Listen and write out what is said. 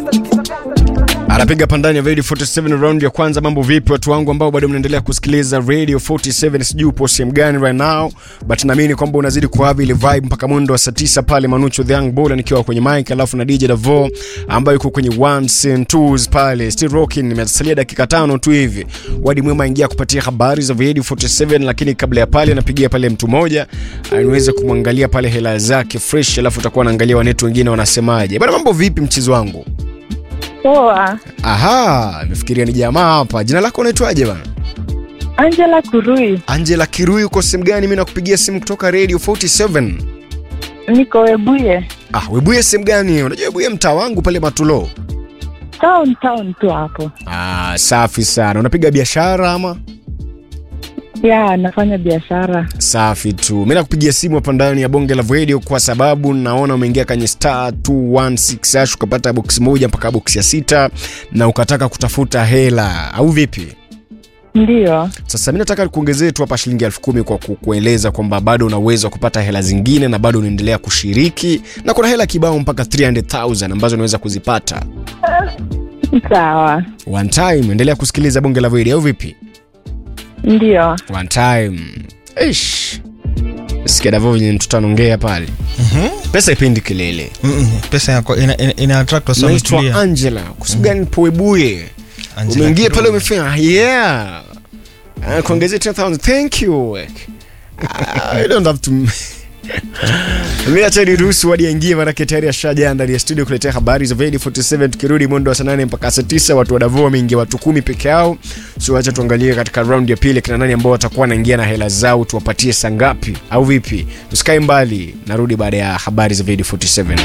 anapiga pandani ya Radio 47 round ya kwanza. Mambo vipi watu wangu ambao bado mnaendelea kusikiliza Radio 47? Sijui upo sehemu gani right now, but naamini kwamba unazidi kuhavi ile vibe mpaka mwendo wa saa 9 pale. Manucho the Young Baller nikiwa kwenye mic, alafu na DJ Davo ambaye yuko kwenye ones and twos pale, still rocking. Nimesalia dakika tano tu hivi wadi mwema ingia kupatia habari za Radio 47, lakini kabla ya pale napigia pale mtu mmoja niweze kumwangalia pale hela zake fresh, alafu utakuwa naangalia wanetu wengine wanasemaje. Bwana, mambo vipi mchezo wangu? Poa. Aha, nimefikiria ni jamaa hapa. Jina lako unaitwaje bana? Angela Kurui. Angela Kirui, uko sehemu gani? Mimi nakupigia simu kutoka Radio 47. Niko Webuye. Ah, Webuye sehemu gani? Unajua Webuye mtaa wangu pale Matulo. Town town tu hapo. Ah, safi sana. Unapiga biashara ama? Ya, nafanya biashara. Safi tu. Mimi nakupigia simu hapa ndani ya Bonge la Radio kwa sababu naona umeingia kwenye star 216 hash ukapata box moja mpaka box ya sita na ukataka kutafuta hela au vipi? Ndiyo. Sasa mi nataka kuongezee tu hapa shilingi elfu kumi kwa ku- kueleza kwamba bado una uwezo wa kupata hela zingine na bado unaendelea kushiriki, na kuna hela kibao mpaka 300,000 ambazo unaweza kuzipata Sawa. one time. Endelea kusikiliza bonge la video au vipi? Ndiyo. One time. Ish. Sikia Davo venye mtoto anaongea pale. Pesa ipendi kelele. Mm-mm, pesa yako ina, ina, ina attract wasa Naitwa wametulia. Angela. Kwa sababu gani Poebuye? Angela Umeingia Kirui. pale umefanya yeah. Ah, Kuongezea 10,000. Thank you. Ah, I don't have to Mimi acha niruhusu wadi aingie manake tayari ashaja ndani ya studio kuletea habari za Vedi 47 tukirudi mwendo wa saa nane mpaka saa tisa watu wa Davao wameingia watu kumi peke yao. So acha tuangalie katika round ya pili kina nani ambao watakuwa wanaingia na hela zao tuwapatie saa ngapi au vipi? Tusikae mbali, narudi baada ya habari za Vedi 47.